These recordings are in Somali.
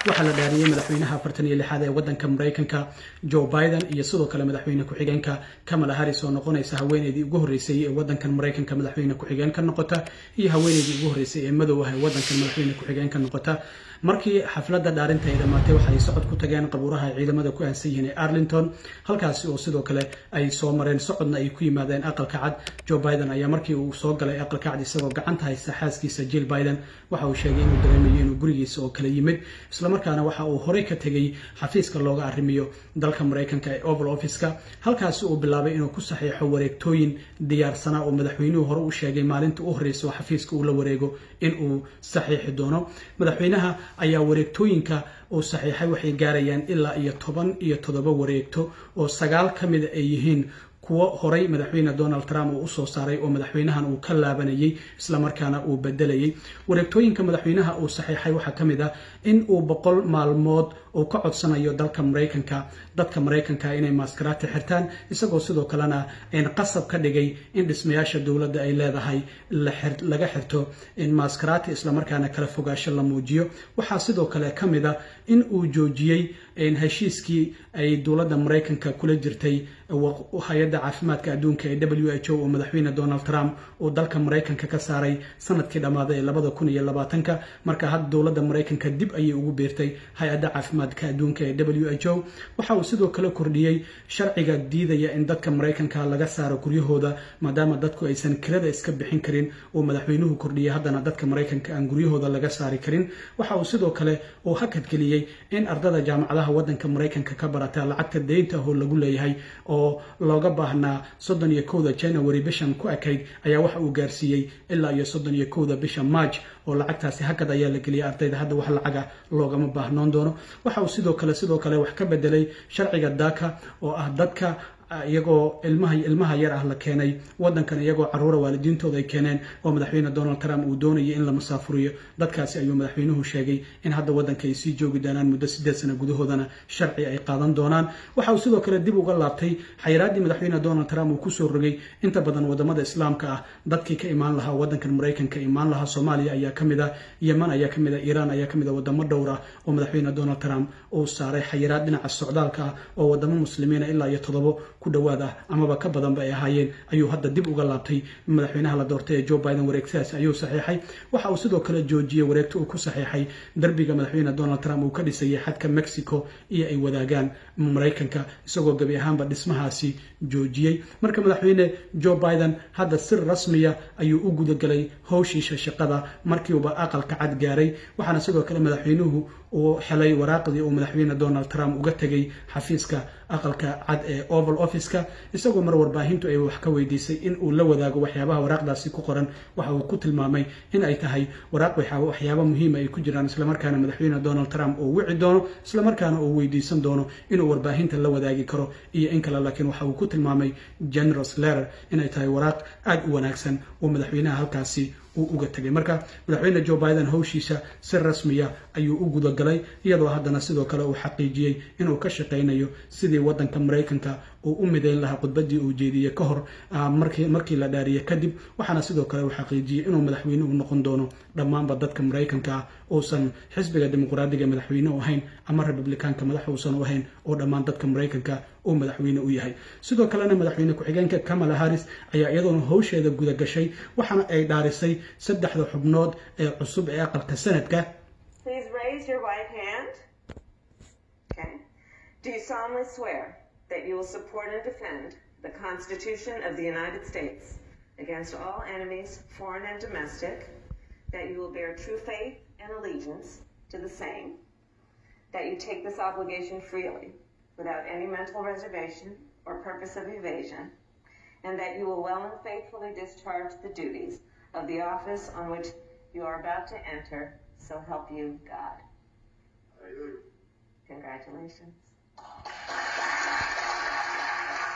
waxaa la dhaariyey madaxweynaha afartan iyo lixaad ee wadanka maraykanka joe biden iyo sidoo kale madaxweyne ku-xigeenka kamala harris oo noqonaysa haweeneydii ugu horreysay ee wadankan maraykanka madaxweyne ku-xigeen ka noqota iyo haweeneydii ugu horreysay ee madow ah ee wadankan madaxweyne ku-xigeen ka noqota markii xafladda dhaarinta ay dhammaatay waxa ay socod ku tageen qabuuraha ay ciidamada ku aansan yihiin ee arlington halkaasi oo sidoo kale ay soo mareen socodna ay ku yimaadeen aqalka cad joe biden ayaa markii uu soo galay aqalka cad isagoo gacanta haysta xaaskiisa jill biden waxa uu sheegay inuu dareemayo inuu gurigiisa oo kale yimid islamarkaana waxa uu horey ka tegey xafiiska looga arrimiyo dalka maraykanka ee oval office-ka halkaasi uu bilaabay inuu ku saxiixo wareegtooyin diyaarsanaa oo madaxweynuhu hore u sheegay maalinta u horreysa oo xafiiska uu la wareego in uu saxiixi doono madaxweynaha ayaa wareegtooyinka uu saxiixay waxay gaarayaan ilaa iyo toban iyo toddoba wareegto oo sagaal ka mida ay yihiin kuwo horay madaxweyne donald trump uu usoo saaray oo madaxweynahan uu ka laabanayay islamarkaana uu bedelayay wareegtooyinka madaxweynaha uu saxiixay waxaa ka mid ah in uu boqol maalmood uu ka codsanayo dalka maraykanka dadka maraykanka inay maaskaraati xirtaan isagoo sidoo kalena qasab ka dhigay in dhismayaasha dowladda ay leedahay laga xirto maaskaraati islamarkaana kala fogaasho la muujiyo waxaa sidoo kale ka mid a in uu joojiyey heshiiskii ay dowladda maraykanka kula jirtay hay-adda caafimaadka adduunka ee w h o oo madaxweyne donald trump uu dalka maraykanka ka saaray sanadkii dhammaaday ee labada kun iyo labaatanka marka hadda dowladda maraykanka dib ayay ugu beertay hay-adda caafimaadka adduunka ee w h o waxa uu sidoo kale kordhiyey sharciga diidaya in dadka maraykanka laga saaro guryahooda maadaama dadku aysan kirada iska bixin karin uu madaxweynuhu kordhiyey haddana dadka maraykanka aan guryahooda laga saari karin waxa uu sidoo kale uu hakadgeliyey in ardada jaamacadaha wadanka maraykanka ka barata lacagta deynta ahoo lagu leeyahay oo looga baahnaa soddon iyo kowda january bishan ku ekayd ayaa waxa uu gaarsiiyey ilaa iyo soddon iyo kowda bisha march oo lacagtaasi hakad ayaa la geliyay ardayda hadda wax lacaga loogama baahnoon doono waxa uu sidoo kale sidoo kale wax ka bedelay sharciga daka oo ah dadka iyagoo ilmaha ilmaha yar ah la keenay wadankan iyagoo caruura waalidiintooda ay keeneen oo madaxweyne donald trump uu doonayay in la masaafuriyo dadkaasi ayuu madaxweynuhu sheegay in hadda wadanka ay sii joogi doonaan muddo sideed sano gudahoodana sharci ay qaadan doonaan waxa uu sidoo kale dib uga laabtay xayraaddii madaxweyne donald trump uu kusoo rogay inta badan wadamada islaamka ah dadkii ka imaan lahaa wadankan maraykanka imaan lahaa soomaaliya ayaa ka mid ah yeman ayaa ka mid ah iiraan ayaa ka mid ah wadamo dhowr ah oo madaxweyne donald trump uu saaray xayiraad dhinaca socdaalka ah oo wadamo muslimiina ilaa iyo toddobo ku dhawaad ah amaba ka badanba ay ahaayeen ayuu hadda dib uga laabtay madaxweynaha la doortay ee joe biden wareegtadaasi ayuu saxiixay waxa uu sidoo kale joojiyey wareegto uu ku saxiixay darbiga madaxweyne donald trump uu ka dhisayay xadka mexico iyo ay wadaagaan maraykanka isagoo gebi ahaanba dhismahaasi joojiyey marka madaxweyne joe biden hadda si rasmiya ayuu u gudagelay howshiisha shaqada markiiuba aqalka cad gaaray waxaana sidoo kale madaxweynuhu uu helay waraaqdii uu madaxweyne donald trump uga tegay xafiiska aqalka cad ee oval office-ka isagoo mar warbaahintu ay wax ka weydiisay in uu la wadaago waxyaabaha waraaqdaasi ku qoran waxa uu ku tilmaamay in ay tahay waraaq waxyaaba muhiima ay ku jiraan islamarkaana madaxweyne donald trump uu wici doono islamarkaana uu weydiisan doono inuu warbaahinta la wadaagi karo iyo in kale laakiin waxa uu ku tilmaamay generous letter inay tahay waraaq aada u wanaagsan oo madaxweynaha halkaasi uu uga tegay marka madaxweyne joe biden howshiisa si rasmiya ayuu u gudagalay iyadoo haddana sidoo kale uu xaqiijiyey inuu ka shaqaynayo sidii wadanka maraykanka uu u midayn lahaa khudbadii uu jeediyey ka hor markii la dhaariye kadib waxaana sidoo kale uu xaqiijiyey inuu madaxweyne u noqon doono dhammaanba dadka maraykanka ah uusan xisbiga dimuqraadiga madaxweyne u ahayn ama republikaanka madax uusan u ahayn oo dhammaan dadka maraykanka uu madaxweyne u yahay sidoo kalena madaxweyne ku-xigeenka kamala harris ayaa iyadoona howsheeda guda gashay waxaana ay dhaarisay saddexda xubnood ee cusub ee aqalka sanadka that you will support and defend the Constitution of the United States against all enemies, foreign and domestic, that you will bear true faith and allegiance to the same, that you take this obligation freely without any mental reservation or purpose of evasion, and that you will well and faithfully discharge the duties of the office on which you are about to enter, so help you God. Congratulations.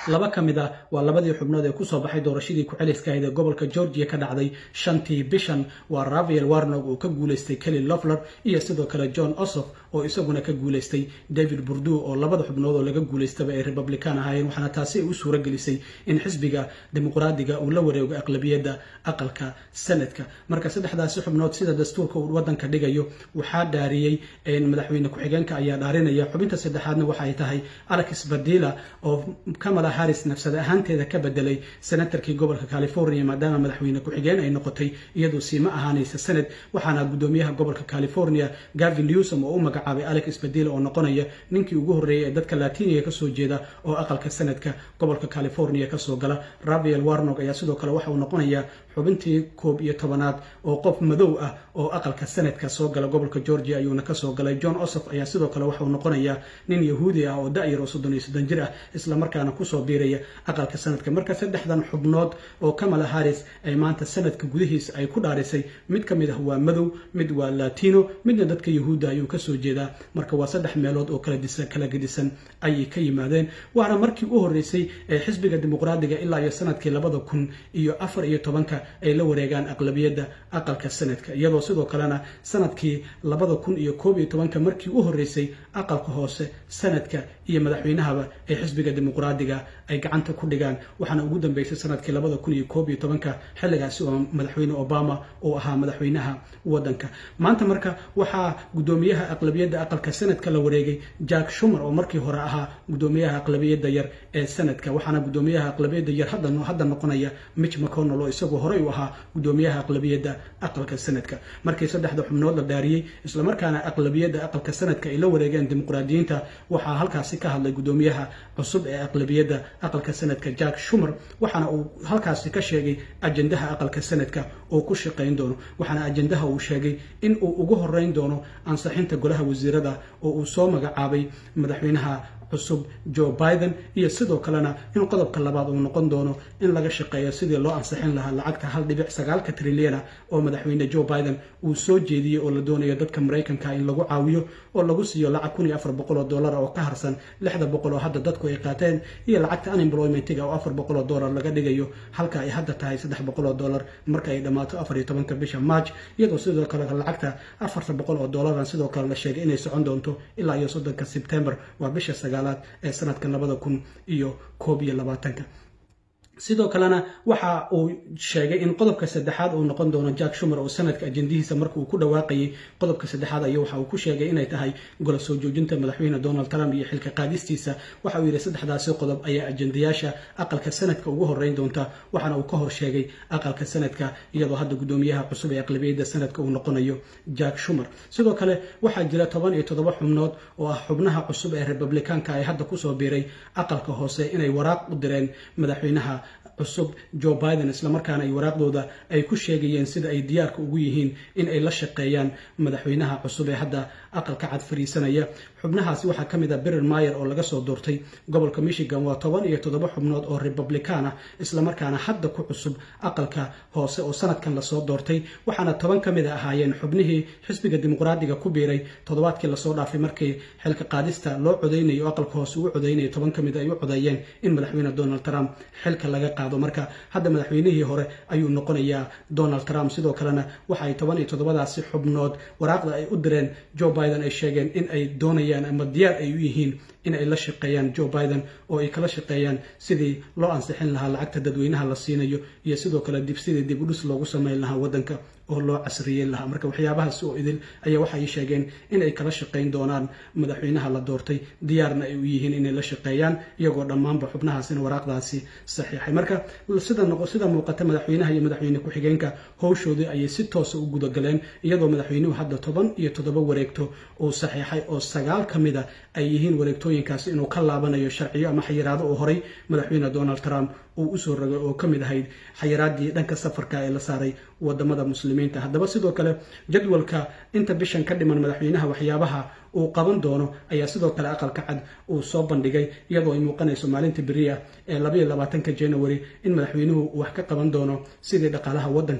laba ka mid ah waa labadii xubnood ee kusoo baxay doorashadii ku-celiska ahayd ee gobolka georgia ka dhacday shantii bishan waa rafael warnog oo ka guulaystay kelly lofler iyo sidoo kale john osof oo isaguna ka guulaystay david burdu oo labada xubnood oo laga guulaystaba ay republican ahaayeen waxaana taasi ay u suura gelisay in xisbiga dimuqraadiga uu la wareego aqlabiyadda aqalka sanadka marka saddexdaasi xubnood sida dastuurka uu wadanka dhigayo waxaa dhaariyey madaxweyne ku-xigeenka ayaa dhaarinaya xubinta saddexaadna waxay tahay alex badila oo kamala harris nafsad ahaanteeda ka bedelay senatarkii gobolka california maadaama madaxweyne ku-xigeen ay noqotay iyadoo siima ahaanaysa sanad waxaana gudoomiyaha gobolka california gavin newsom oo u magacaabay alex badila oo noqonaya ninkii ugu horreeyay ee dadka latiniga kasoo jeeda oo aqalka sanadka gobolka california kasoo gala rafael warnog ayaa sidoo kale waxa uu noqonayaa xubintii koob iyo tobanaad oo qof madow ah oo aqalka sanadka soo gala gobolka georgia ayuuna kasoo galay john osof ayaa sidoo kale waxauu noqonayaa nin yahuudi ah oo da-yar oo soddon iyo soddon jir ah islamarkaana kusoo biiraya aqalka sanadka marka saddexdan xubnood oo kamala harris ay maanta sanadka gudihiisa ay ku dhaarisay mid ka mid ah waa madow mid waa latino midna dadka yahuudda ayuu kasoo jeedaa marka waa saddex meelood oo kala gedisan ayay ka yimaadeen waana markii u horreysay ee xisbiga dimuqraadiga ilaa iyo sanadkii labada kun iyo afar iyo tobanka ay la wareegaan aqlabiyadda aqalka sanadka iyadoo sidoo kalena sanadkii labada kun iyo koob iyo tobanka markii u horreysay aqalka hoose sanadka iyo madaxweynahaba ay xisbiga dimuqraadiga ay gacanta ku dhigaan waxaana ugu dambeysay sanadkii labada kun iyo koob iyo tobanka xilligaasi oo madaxweyne obama uu ahaa madaxweynaha wadanka maanta marka waxaa gudoomiyaha aqlabiyadda aqalka sanadka la wareegay jack shumer oo markii hore ahaa gudoomiyaha aqlabiyadda yar ee sanadka waxaana gudoomiyaha aqlabiyadda yar hadda noqonaya mitch mcconnell oo isagoo horey u ahaa gudoomiyaha aqlabiyadda aqalka sanadka markii saddexda xubnood la dhaariyey islamarkaana aqlabiyadda aqalka sanadka ay la wareegeen dimuqraadiyiinta waxaa halkaasi ka hadlay gudoomiyaha cusub ee aqlabiyadda aqalka sanadka jack shumer waxaana uu halkaasi ka sheegay ajendaha aqalka sanadka oo ku shaqayn doono waxaana ajendaha uu sheegay in uu ugu horeyn doono ansixinta golaha wasiirada oo uu soo magacaabay madaxweynaha cusub joe biden iyo sidoo kalena in qodobka labaad uu noqon doono in laga shaqeeyo sidii loo ansixin lahaa lacagta hal dhibic sagaalka trilyana oo madaxweyne joe biden uu soo jeediyey oo la doonayo dadka maraykanka in lagu caawiyo oo lagu siiyo lacag kun iyo afar boqol oo dollar oo ka harsan lixda boqol oo hadda dadku ay qaateen iyo lacagta unemploymentiga oo afar boqol oo dollar laga dhigayo halka ay hadda tahay saddex boqol oo dollar marka ay dhammaato afar iyo tobanka bisha march iyadoo sidoo kale lacagta afarta boqol oo dollaran sidoo kale la sheegay inay socon doonto ilaa iyo soddonka sebtembar waa bisha sagaalaad ee sanadka labada kun iyo koob iyo labaatanka sidoo kalena waxa uu sheegay in qodobka saddexaad uu noqon doono jack shumer oo sanadka ajendihiisa marka uu ku dhawaaqayay qodobka saddexaad ayo waxa uu ku sheegay inay tahay golo soo joojinta madaxweyne donald trump iyo xilka qaadistiisa waxa uu yidhi saddexdaasi qodob ayaa ajendayaasha aqalka sanadka ugu horeyn doonta waxaana uu ka hor sheegay aqalka sanadka iyadoo hadda gudoomiyaha cusub ee aqlabiyadda sanadka uu noqonayo jack shumer sidoo kale waxaa jira toban iyo toddoba xubnood oo ah xubnaha cusub ee republikaanka ay hadda kusoo biiray aqalka hoose inay waraaq u direen madaxweynaha cusub joe biden islamarkaana ay waraaqdooda ay ku sheegayeen sida ay diyaarka ugu yihiin in ay la shaqeeyaan madaxweynaha cusub ee hadda aqalka cad fariisanaya xubnahaasi waxaa ka mid ah berer mayer oo laga soo doortay gobolka michigan waa toban iyo toddoba xubnood oo republican ah islamarkaana hadda ku cusub aqalka hoose oo sanadkan lasoo doortay waxaana toban ka mid a ahaayeen xubnihii xisbiga dimuqraadiga ku biiray toddobaadkii lasoo dhaafay markii xilka qaadista loo codeynayo aqalka hoose uu codeynayo toban ka mid ay u codeeyeen in madaxweyne donald trump xilka laga qaado marka hadda madaxweynihii hore ayuu noqonayaa donald trump sidoo kalena waxa ay toban iyo toddobadaasi xubnood waraaqda ay u direen joe biden ay sheegeen in ay doonayaan ama diyaar ay u yihiin in ay la shaqeeyaan joe biden oo ay kala shaqeeyaan sidii loo ansixin lahaa lacagta dadweynaha la siinayo iyo sidoo kale dib sidii dib udhis loogu sameyn lahaa waddanka oo loo casriyeyn lahaa marka waxyaabahaas oo idil ayaa waxay sheegeen in ay kala shaqeyn doonaan madaxweynaha la doortay diyaarna ay u yihiin inay la shaqeeyaan iyagoo dhammaanba xubnahaasina waraaqdaasi saxiixay marka sida sida muuqata madaxweynaha iyo madaxweyne ku-xigeenka howshoodii ayay si toosa u gudagaleen iyadoo madaxweynuhu hadda toban iyo toddoba wareegto uu saxiixay oo sagaal ka mid a ay yihiin wareegtooyinkaasi inuu ka laabanayo sharciyo ama xayiraado oo horay madaxweyne donald trump uu usoo rogay oo ka mid ahayd xayiraadii dhanka safarka ee la saaray wadamada muslimiinta haddaba sidoo kale jadwalka inta bishan ka dhiman madaxweynaha waxyaabaha uu qaban doono ayaa sidoo kale aqalka cad uu soo bandhigay iyadoo ay muuqanayso maalinta beriya ee labayo labaatanka january in madaxweynuhu wax ka qaban doono sidii dhaqaalaha waddanka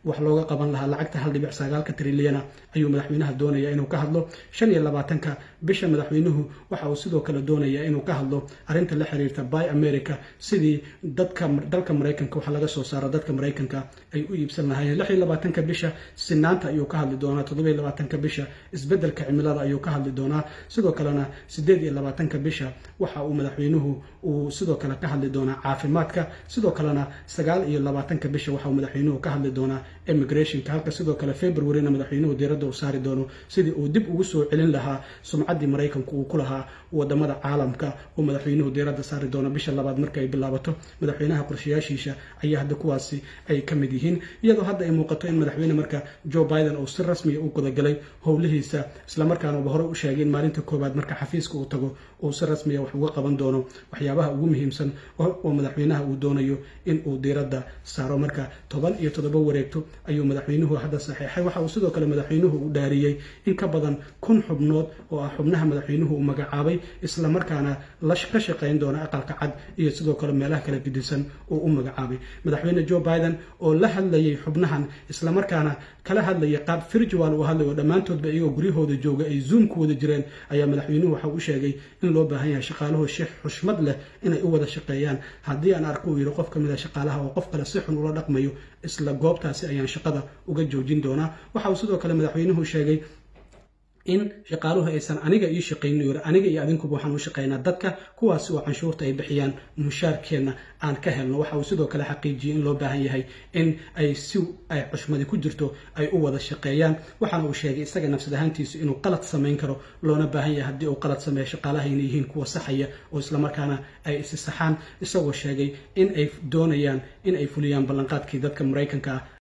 wax looga qaban lahaa lacagta hal dhibic sagaalka trilyana ayuu madaxweynaha doonaya inuu ka hadlo shan iyo labaatanka bisha madaxweynuhu waxa uu sidoo kale doonaya inuu ka hadlo arrinta la xiriirta by america sidii dadka dalka maraykanka waxa laga soo saaro dadka maraykanka ay u iibsan lahaayeen lix iyo labaatanka bisha sinaanta ayuu ka hadli doonaa toddoba iyo labaatanka bisha isbeddelka cimilada ayuu ka hadli doonaa sidoo kalena siddeed iyo labaatanka bisha waxa uu madaxweynuhu uu sidoo kale ka hadli doonaa caafimaadka sidoo kalena sagaal iyo labaatanka bisha waxa uu madaxweynuhu ka hadli doonaa immigrationka halka sidoo kale februaryna madaxweynuhu diiradda uu saari doono sidii uu dib ugu soo celin lahaa sumcaddii maraykanku uu ku lahaa wadamada caalamka uu madaxweynuhu diiradda saari doono bisha labaad marka ay bilaabato madaxweynaha qorshayaashiisa ayaa hadda kuwaasi ay ka mid yihiin iyadoo hadda ay muuqato in madaxweyne marka joe biden uu si rasmiya u gudagalay howlihiisa islamarkaana uba horey u sheegay in maalinta koowaad marka xafiiska uu tago uu si rasmiya wax uga qaban doono waxyaabaha ugu muhiimsan oo madaxweynaha uu doonayo in uu diiradda saaro marka toban iyo toddoba wareegto ayuu madaxweynuhu hadda saxeexay waxa uu sidoo kale madaxweynuhu u dhaariyey in ka badan kun xubnood oo ah xubnaha madaxweynuhu uu magacaabay islamarkaana ka shaqayn doona aqalka cad iyo sidoo kale meelaha kala gedisan uu u magacaabay madaxweyne joe biden oo la hadlayay xubnahan islamarkaana kala hadlaya qaab virtual uu hadlay oo dhammaantoodba iyagoo guryahooda jooga ay zoom ku wada jireen ayaa madaxweynuhu waxa uu sheegay in loo baahan yahay shaqaaluhu sheekh xushmad leh inay u wada shaqeeyaan haddii aan arko uu yidhi qof ka mid a shaqaalaha oo qof kale si xun ula dhaqmayo isla goobtaasi ayaan shaqada uga joojin doonaa waxa uu sidoo kale madaxweynuhu sheegay in shaqaaluhu aysan aniga ii shaqaynin yiri aniga iyo adinkuba waxaan u shaqaynaa dadka kuwaasi oo canshuurta ay bixiyaan mushaarkeenna aan ka helno waxa uu sidoo kale xaqiijiyey in loo baahan yahay in ay si ay xushmadi ku jirto ay u wada shaqeeyaan waxaana uu sheegay isaga nafsad ahaantiisu inuu qalad samayn karo loona baahan yahay haddii uu qalad sameeyo shaqaalaha inay yihiin kuwa saxaya oo islamarkaana ay isi saxaan isagoo sheegay in ay doonayaan in ay fuliyaan ballanqaadkii dadka maraykanka ah